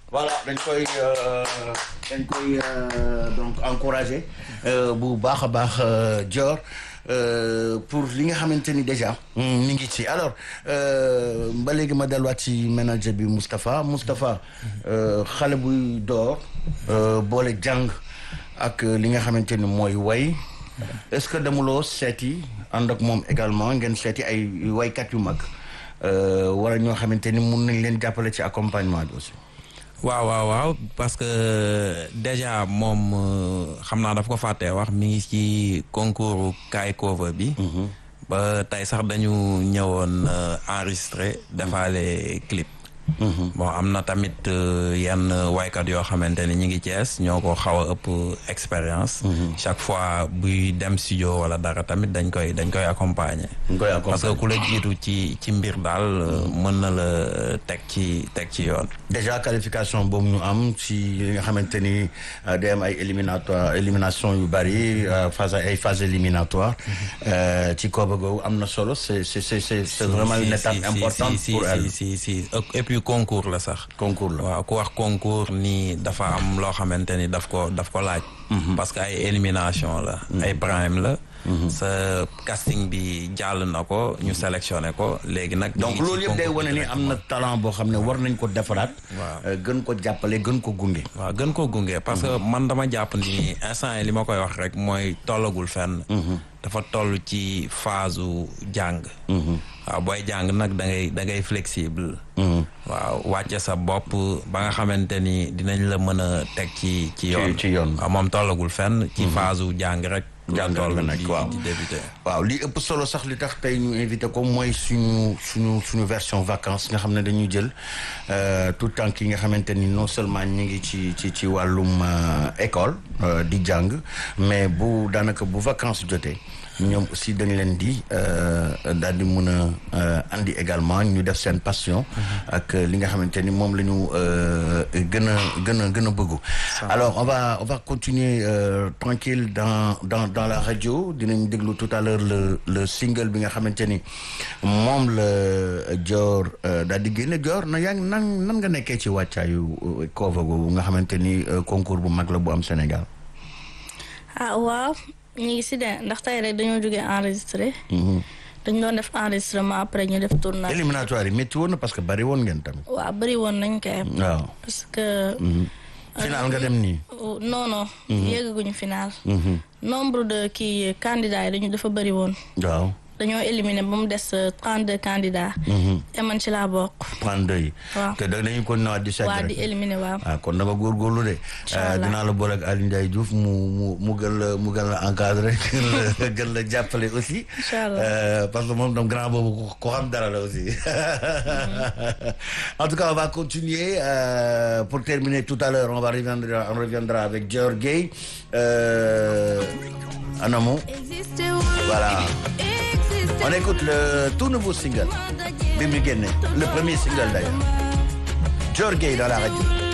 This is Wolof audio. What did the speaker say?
voilà dañ koy dañ koy donc encourager bu baax a baax Dior pour li nga xamante ni déjà mi ngi ci alors ba léegi ma delluwaat ci manager bi Moustapha Moustapha xale buy door boole jàng ak li nga xamante ni mooy way est-ce que demuloo seeti ànd ak moom également ngeen seeti ay waykat yu mag wala ñoo xamante ni mun nañ leen jàppale ci accompagnement bi aussi. waaw waaw waaw parce que déjà moom xam naa dafa ko fàttee wax mi ngi ci concours kaay cover bi. ba tey sax dañu ñëwoon enregistré defaale clip. bon am na tamit yenn waykat yoo xamante ni ñi ngi Cees ñoo ko xaw a ëpp expérience. chaque fois buy dem studio wala dara tamit dañ koy dañ koy accompagner. parce que ku la jiitu ci ci mbir daal mën na la teg ci teg ci yoon. déjà qualification boobu ñu am ci li nga xamante ni day am ay éliminatoire élimination yu bari phase ay phase éliminatoire ci kooba googu am na solo c'est c'est c'est c'est vraiment une étape importante pour elle. si si et puis concours la sax. concours la waaw ku wax concours nii dafa am loo xamante ni daf ko daf ko laaj. parce que ay élimination la. ay prime la. sa casting bi jàll na ko ñu sélectionné ko léegi nag. donc loolu yëpp day wane ni am na talent boo xam ne war nañ ko defaraat. waaw gën ko jàppale gën ko gunge. waaw gën ko gunge parce que man dama jàpp ni instant yi li ma koy wax rek mooy tollagul fenn. dafa toll ci phase jàng. waaw booy jàng nag da ngay da ngay flexible. waaw wàcce sa bopp ba nga xamante ni dinañ la mën a teg ci ci yoon. ci yoon waaw moom tollagul fenn. ci phase jàng rek. jàngal nga nag waaw di débuté. waaw li ëpp solo sax li tax tey ñu invité ko mooy suñu suñu suñu version vacances nga xam ne dañuy jël tout temps yi nga xamante ni non seulement ñu ngi ci ci ci wàllum école di jàng mais bu daanaka bu vacances jotee ñoom aussi dañ leen di daal di mun a andi également ñu def seen passion ak li nga xamante ni moom la ñu gën a gën a gën a bëggu alors on va on va continuer tranquille dans dans dans la radio dinañ déglu tout à l'heure le le single bi nga xamante ni moom la Dior daal di génne Dior na yaa ngi nan nan nga nekkee ci wàccaayu cover boobu nga xamante ni concours bu mag la bu am Sénégal ah waaw ñu ngi si de ndax tey rek dañoo jógee enregistré. dañu doon def enregistrement après ñu def tournage. éliminatoire yi métti woon na parce que bari woon ngeen tamit. waaw bari woon nañ kay. waaw parce que. final nga dem nii. non non. yeggaguñu final. nombre de kii candidats yi dañu dafa bari woon. waaw. dañoo éliminé ba mu des trente deux candidats. te man ci laa bokk. 32 yi. waaw te da dañu ko nawaat di. waa di éliminé waaw. ah kon dama góorgóorlu de. Inch'Allah. dinaa la boole ak Aliou Ndiaye Diouf mu mu mu gën la mu gën la encadré gën la gën la jàppale aussi. Inch'Allah. Euh, parce que moom tam grand boobu ko ko xam dara la aussi. en tout cas on va continuer euh, pour terminer tout à l'heure on va reviendra on reviendra avec Dior Gueye euh, Anamo voilà on écoute le tout nouveau single bi mu génne le premier single d'ailleurs Dior Gueye dans la radio.